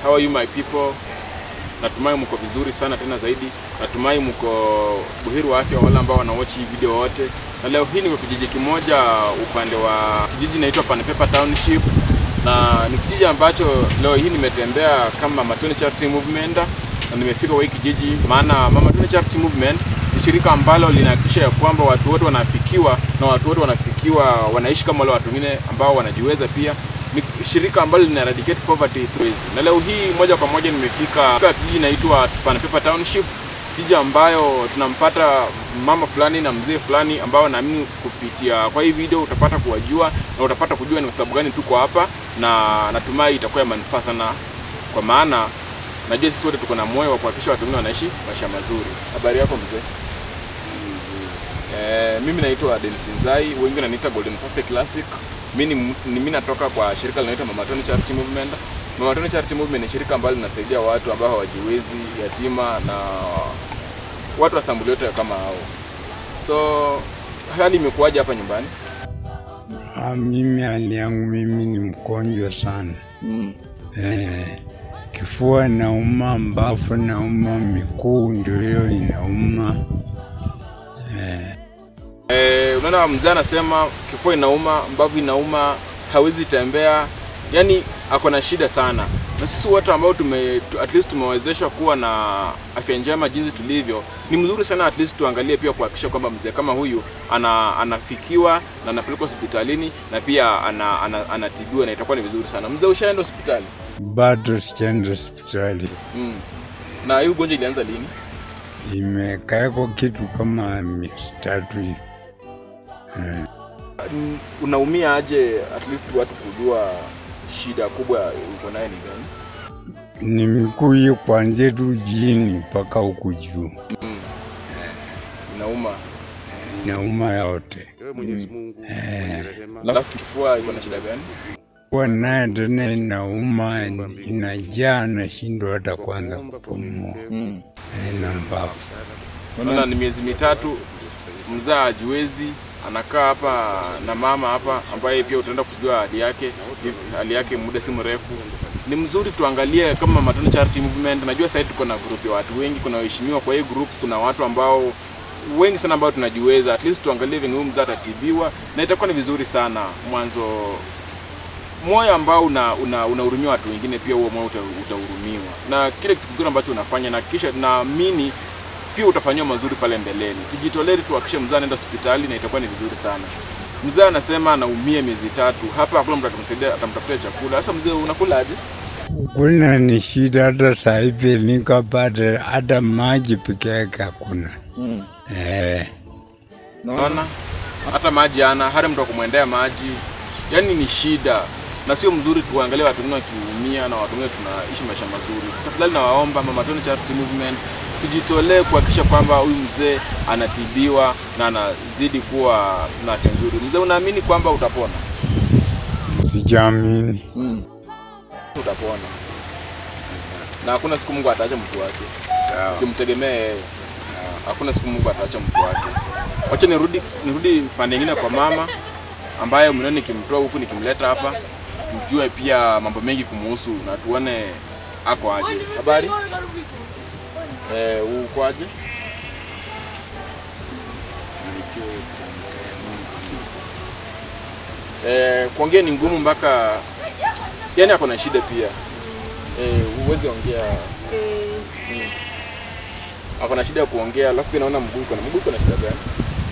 how are you my people? Natumai mko vizuri sana tena zaidi. Natumai mko buheri wa afya wale ambao wanawatch hii video wote. Na leo hii niko kijiji kimoja upande wa kijiji inaitwa Panepepa Township na ni kijiji ambacho leo hii nimetembea kama Matone Charity Movement na nimefika kwa hii kijiji, maana Mama Tone Charity Movement ni shirika ambalo linahakikisha ya kwamba watu wote wanafikiwa na watu wote wanafikiwa wanaishi kama wale watu wengine ambao wanajiweza pia ni shirika ambalo lina eradicate poverty through ways. Na leo hii moja kwa moja nimefika katika kijiji inaitwa Panepepa Township, kijiji ambayo tunampata mama fulani na mzee fulani ambao naamini kupitia kwa hii video utapata kuwajua na utapata kujua ni kwa sababu gani tuko hapa, na natumai itakuwa ya manufaa sana, kwa maana najua sisi wote tuko na moyo wa kuhakikisha watu wengine wanaishi maisha mazuri. Habari yako mzee? Eh, mimi naitwa Dennis Nzai, wengi wananiita Golden Perfect Classic. Mimi ni mimi natoka kwa shirika linaloitwa Mama Tone Charity Movement. Mama Tone Charity Movement ni shirika ambalo linasaidia watu ambao hawajiwezi, yatima na watu wa sambuli yote kama hao. So hali imekuwaje hapa nyumbani? Ah, mimi hali yangu mimi ni mgonjwa sana eh, kifua nauma, mbavu nauma, miguu ndio hiyo inauma. Eh, unaona mzee anasema kifua inauma, mbavu inauma, hawezi tembea, yani ako na shida sana. Na sisi watu ambao tume tu- at least tumewezeshwa kuwa na afya njema jinsi tulivyo, ni mzuri sana at least tuangalie pia kuhakikisha kwamba mzee kama huyu ana, anafikiwa na anapelekwa hospitalini na pia ana, ana, anatibiwa na itakuwa ni vizuri sana. Mzee, ushaenda hospitali? Bado sijaenda hospitali, Mm. Na hii ugonjwa ilianza lini? imekaeko kitu kama miezi tatu hivi. Mm, Unaumia aje at least watu kujua shida kubwa uko nayo ni gani? Ni miguu hiyo kuanzia tu chini mpaka huku juu, Inauma. inauma yote. Ewe Mwenyezi Mungu rehema Alafu kifua iko na shida gani? Kuwa naye tena inauma, inajaa, nashindwa hata kwanza kupumua Eh, na mbavu. Naona ni miezi mitatu mzaa hajiwezi, anakaa hapa na mama hapa, ambaye pia utaenda kujua hali yake hali yake muda si mrefu. Ni mzuri tuangalie kama Matone Charity Movement. Najua sasa tuko na group ya watu wengi, kuna waheshimiwa kwa hii group, kuna watu ambao wengi sana ambao tunajiweza, at least tuangalie venye huyu mzaa atatibiwa, na itakuwa ni vizuri sana mwanzo moyo ambao una una unahurumia watu wengine, pia huo moyo uta- utahurumiwa na kile kitu kingine ambacho unafanya, na kisha naamini pia utafanyiwa mazuri pale mbeleni. Tujitolee tuhakikishe mzee anaenda hospitali na itakuwa ni vizuri sana. Mzee anasema anaumia miezi tatu, hapa hakuna mtu atamsaidia, atamtafutia chakula. Sasa mzee, unakula aje? Kuna ni shida hata saa hivi nikapata hata maji peke yake hakuna. Eh, Naona hata maji ana hata mtu wa kumwendea maji, yaani ni shida na sio mzuri. Tuangalie watu wengine wakiumia na watu wengine tunaishi maisha mazuri. Tafadhali nawaomba Mama Tone Charity Movement tujitolee kuhakikisha kwamba huyu mzee anatibiwa na anazidi kuwa na afya nzuri. Mzee, unaamini kwamba utapona? sijaamini. Utapona na hakuna siku Mungu ataacha mtu wake. Sawa. Tumtegemee yeye. Hakuna siku Mungu ataacha mtu wake. Wacha nirudi nirudi pande nyingine kwa mama ambaye mnaona nikimtoa huku nikimleta hapa, mjue pia mambo mengi kumuhusu na tuone ako aje. Habari? Eh, uko aje? Eh, kuongea ni ngumu mpaka yani ako na shida pia. Eh, huwezi ongea Mm. ako na shida ya kuongea, alafu pia naona mguu iko na mguu iko na shida gani?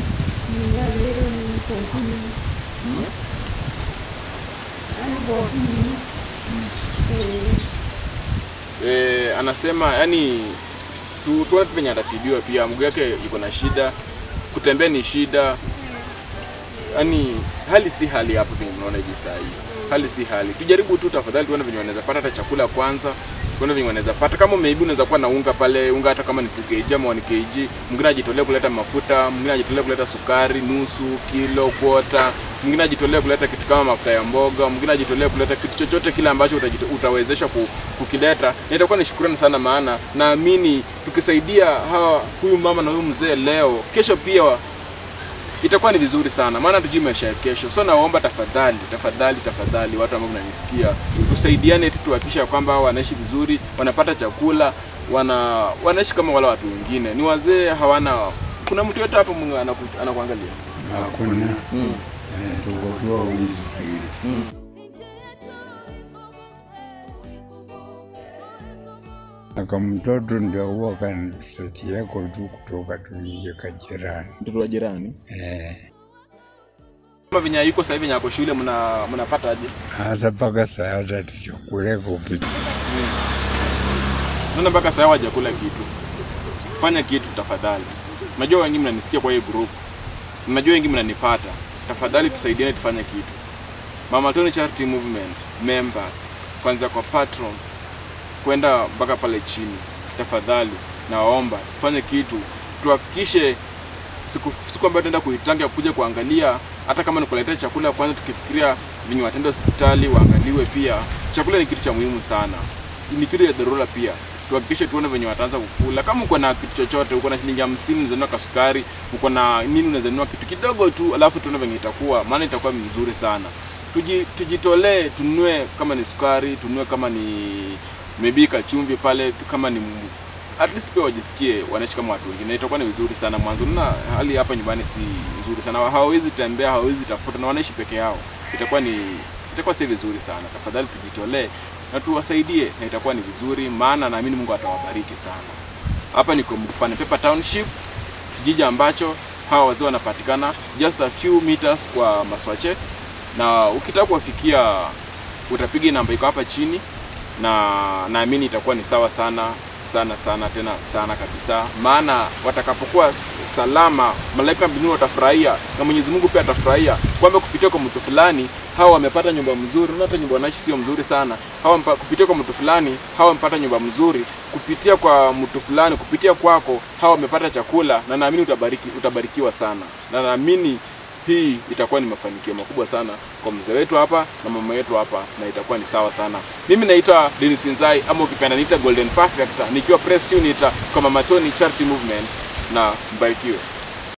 Eh, anasema yani tu tuone tu venye atatibiwa pia, mguu yake iko na shida, kutembea ni shida, yani hali si hali hapo venye mnaona hivi saa hii, hali si hali. Tujaribu tu tafadhali, tuone venye wanaweza pata hata chakula kwanza, tuone venye wanaweza pata. Kama maybe unaweza kuwa na unga pale, unga hata kama ni 2 kg ama 1 kg, mwingine ajitolea kuleta mafuta, mwingine ajitolea kuleta sukari nusu kilo, kwota, mwingine ajitolea kuleta kitu kama mafuta ya mboga, mwingine ajitolea kuleta kitu chochote kile ambacho utajito, utawezesha ku, kukileta, na itakuwa ni shukrani sana, maana naamini tukisaidia hawa huyu mama na huyu mzee leo, kesho pia itakuwa ni vizuri sana, maana tujui maisha ya kesho. So naomba tafadhali, tafadhali, tafadhali, watu ambao mnanisikia, tusaidiane tu, tuhakikisha kwamba hao wanaishi vizuri, wanapata chakula, wana wanaishi kama wale watu wengine. Ni wazee hawana, kuna mtu yote hapo mwenye anaku- anakuangalia hakuna Eh, tuko tu wawili tu hivi. Aka mtoto ndio huwa kanisati yako tu kutoka tuije kajirani mtoto wa jirani. eh. Kama venye yuko sasa hivi venye ako shule, mna mnapata aje? Hasa mpaka saa hata tuchakuleka kitu Naona mpaka sasa hawajakula kitu. Fanya kitu tafadhali. Najua wengi mnanisikia kwa hii group. Najua wengi mnanipata. Tafadhali tusaidiane tufanye kitu. Mama Tony Charity Movement members kwanza kwa patron kwenda mpaka pale chini. Tafadhali nawaomba tufanye kitu. Tuhakikishe siku siku ambayo tunaenda kuitanga kuja kuangalia hata kama ni kuletea chakula kwanza tukifikiria venye watenda hospitali waangaliwe pia chakula ni kitu cha muhimu sana ni kitu ya dharura pia tuhakikishe tuone venye wataanza kukula kama uko na kitu chochote uko na shilingi hamsini unaweza nunua kasukari uko na nini unaweza nunua kitu kidogo tu alafu tuone venye itakuwa maana itakuwa mzuri sana Tuji, tujitolee tununue kama ni sukari tununue kama ni maybe kachumvi pale kama ni m- at least pia wajisikie wanaishi kama watu wengine itakuwa ni vizuri sana mwanzo na hali hapa nyumbani si nzuri sana hawawezi tembea hawawezi tafuta na wanaishi peke yao itakuwa ni itakuwa si vizuri sana tafadhali tujitolee na tuwasaidie na itakuwa ni vizuri maana naamini Mungu atawabariki sana hapa niko Mkupane Paper Township kijiji ambacho hawa wazee wanapatikana just a few meters kwa Maswache na ukitaka kuwafikia utapiga namba iko hapa chini na naamini itakuwa ni sawa sana sana sana tena sana kabisa, maana watakapokuwa s- salama, malaika mbinguni watafurahia na Mwenyezi Mungu pia atafurahia kwamba kupitia kwa mtu fulani hawa wamepata nyumba mzuri. Unaona hata nyumba wanaishi sio mzuri sana, hawa mpa, kupitia kwa mtu fulani hawa wamepata nyumba mzuri, kupitia kwa mtu fulani, kupitia kwako hawa wamepata chakula, na naamini utabariki, utabarikiwa sana, na naamini hii itakuwa ni mafanikio makubwa sana kwa mzee wetu hapa na mama yetu hapa, na itakuwa ni sawa sana. Mimi naitwa Dennis Inzai ama ukipenda niita Golden Perfect, nikiwa press unit kwa Mama Tony Charity Movement, na mbarikiwe.